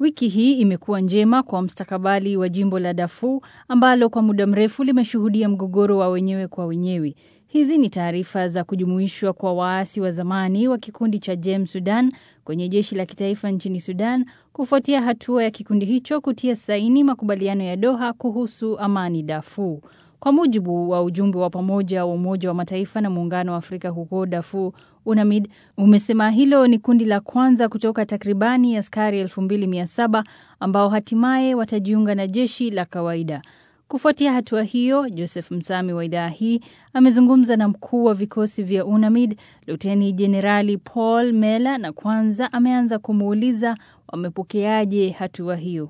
Wiki hii imekuwa njema kwa mstakabali wa jimbo la Darfur ambalo kwa muda mrefu limeshuhudia mgogoro wa wenyewe kwa wenyewe. Hizi ni taarifa za kujumuishwa kwa waasi wa zamani wa kikundi cha JEM Sudan kwenye jeshi la kitaifa nchini Sudan kufuatia hatua ya kikundi hicho kutia saini makubaliano ya Doha kuhusu amani Darfur. Kwa mujibu wa ujumbe wa pamoja wa Umoja wa Mataifa na Muungano wa Afrika huko Darfur, UNAMID umesema hilo ni kundi la kwanza kutoka takribani askari 2700 ambao hatimaye watajiunga na jeshi la kawaida. Kufuatia hatua hiyo, Joseph Msami wa idhaa hii amezungumza na mkuu wa vikosi vya UNAMID Luteni Jenerali Paul Mela, na kwanza ameanza kumuuliza wamepokeaje hatua hiyo.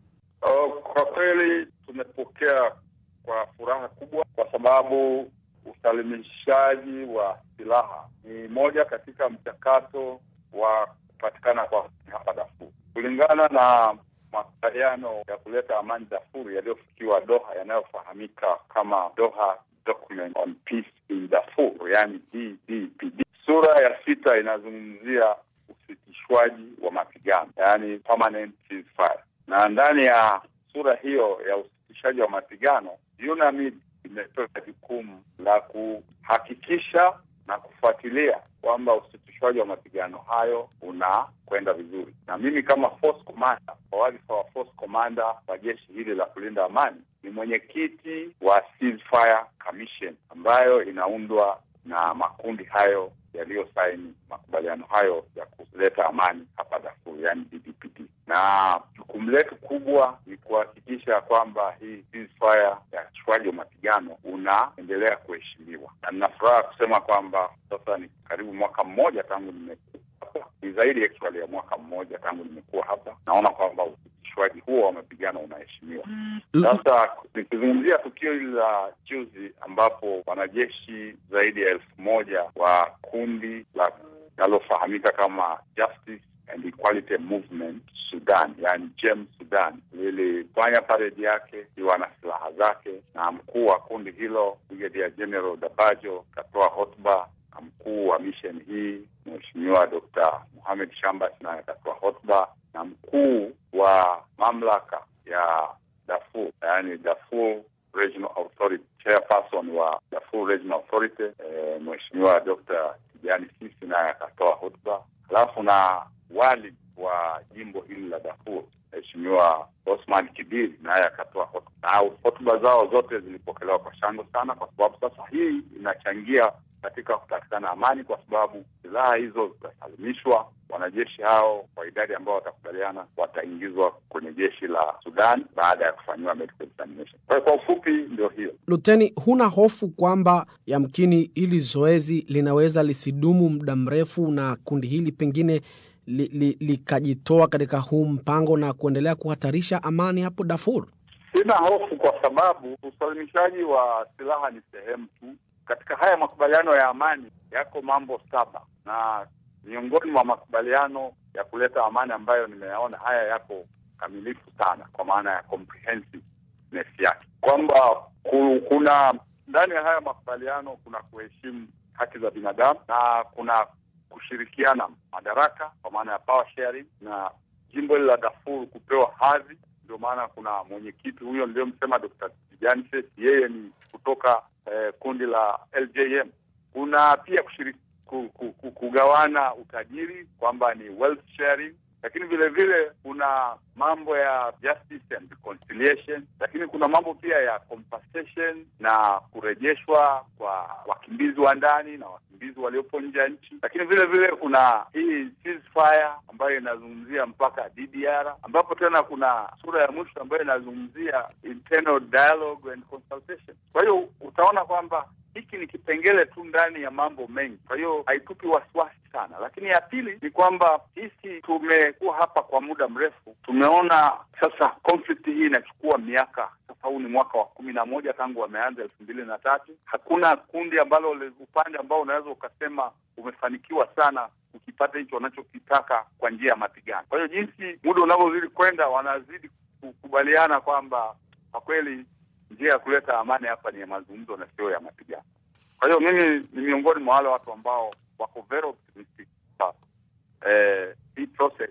Oh, kwa kweli tumepokea kwa furaha kubwa kwa sababu usalimishaji wa silaha ni moja katika mchakato wa kupatikana kwa hapa Darfur kulingana na makubaliano ya kuleta amani Darfur yaliyofikiwa Doha yanayofahamika kama Doha Document on Peace in Darfur, yani DDPD. Sura ya sita inazungumzia usitishwaji wa mapigano, yani permanent ceasefire, na ndani ya sura hiyo ya usitishaji wa mapigano UNAMID imepewa jukumu la kuhakikisha na kufuatilia kwamba usitishwaji wa mapigano hayo unakwenda vizuri, na mimi kama force commander, kwa wadhifa wa force commander wa jeshi hili la kulinda amani, ni mwenyekiti wa ceasefire commission ambayo inaundwa na makundi hayo yaliyosaini makubaliano hayo ya kuleta amani hapa Darfur, yani DDPD, na jukumu letu kubwa ni kuhakikisha kwamba hii ceasefire ya usitishaji wa mapigano unaendelea kuheshimiwa, na nina furaha kusema kwamba sasa ni karibu mwaka mmoja tangu nimekuwa hapa, ni zaidi actually ya mwaka mmoja tangu nimekuwa hapa. Naona kwamba usitishwaji huo wa mapigano unaheshimiwa. Sasa nikizungumzia tukio hili la juzi ambapo wanajeshi zaidi ya elfu moja wa kundi la linalofahamika kama Justice and Equality Movement Sudan, yani JEM Sudan, lilifanya paredi yake ikiwa na silaha zake, na mkuu wa kundi hilo Brigadier General Dabajo katoa hotuba, na mkuu wa misheni hii Mheshimiwa Dr. Mohamed Shambas naye akatoa hotuba, na mkuu wa mamlaka ya Darfur, yani Darfur Regional Authority, chairperson wa Darfur Regional Authority eh, Mheshimiwa Dr. Kijani Sisi naye akatoa hotuba, halafu na wali wa jimbo hili la Darfur Mheshimiwa Osman Kibiri naye akatoa hotuba, na hotuba zao zote zilipokelewa kwa shangwe sana, kwa sababu sasa hii inachangia katika kupatikana amani, kwa sababu silaha hizo zitasalimishwa. Wanajeshi hao kwa idadi ambao watakubaliana wataingizwa kwenye jeshi la Sudan baada ya kufanyiwa medical examination. Kwa hiyo kwa ufupi ndio hiyo. Luteni, huna hofu kwamba yamkini hili zoezi linaweza lisidumu muda mrefu na kundi hili pengine likajitoa li, li katika huu mpango na kuendelea kuhatarisha amani hapo Darfur? Sina hofu kwa sababu usalimishaji wa silaha ni sehemu tu katika haya makubaliano ya amani. Yako mambo saba na miongoni mwa makubaliano ya kuleta amani ambayo nimeyaona haya yako kamilifu sana, kwa maana ya comprehensiveness yake, kwamba kuna ndani ya haya makubaliano kuna kuheshimu haki za binadamu na kuna kushirikiana madaraka kwa maana ya power sharing, na jimbo hili la Darfur kupewa hadhi. Ndio maana kuna mwenyekiti huyo niliyomsema Dr. Tijani Sesi, yeye ni kutoka eh, kundi la LJM. Kuna pia kushiriki, ku, ku, ku, kugawana utajiri kwamba ni wealth sharing, lakini vile vile kuna mambo ya justice and reconciliation, lakini kuna mambo pia ya compensation na kurejeshwa kwa wakimbizi wa ndani na wakimbizi waliopo nje ya nchi, lakini vile vile kuna hii ceasefire ambayo inazungumzia mpaka DDR, ambapo tena kuna sura ya mwisho ambayo inazungumzia internal dialogue and consultation. Kwa hiyo utaona kwamba hiki ni kipengele tu ndani ya mambo mengi, kwa hiyo haitupi wasiwasi sana. Lakini ya pili ni kwamba sisi tumekuwa hapa kwa muda mrefu, tumeona sasa conflict hii inachukua miaka sasa. Huu ni mwaka wa kumi na moja tangu wameanza elfu mbili na tatu. Hakuna kundi ambalo upande ambao unaweza ukasema umefanikiwa sana ukipata hicho wanachokitaka kwa njia ya mapigano. Kwa hiyo jinsi muda unavyozidi kwenda, wanazidi kukubaliana kwamba kwa kweli njia ya kuleta amani hapa ni ya mazungumzo na sio ya mapigano. Kwa hiyo mimi ni miongoni mwa wale watu ambao wako very optimistic eh, hii process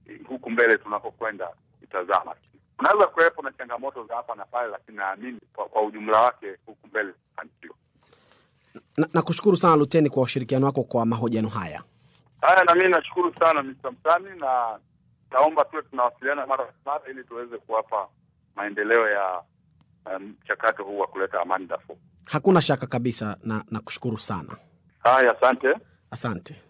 huku mbele tunakokwenda itazama. Unaweza kuwepo na changamoto za hapa na pale, lakini naamini kwa, kwa ujumla wake huku mbele tutafanikiwa. Nakushukuru na sana Luteni kwa ushirikiano wako kwa mahojiano haya. Haya, na mimi nashukuru sana Mr. Msami, na naomba tuwe tunawasiliana mara kwa mara ili tuweze kuwapa maendeleo ya mchakato um, huu wa kuleta amani Darfur. Hakuna shaka kabisa, na nakushukuru sana. Haya, asante, asante.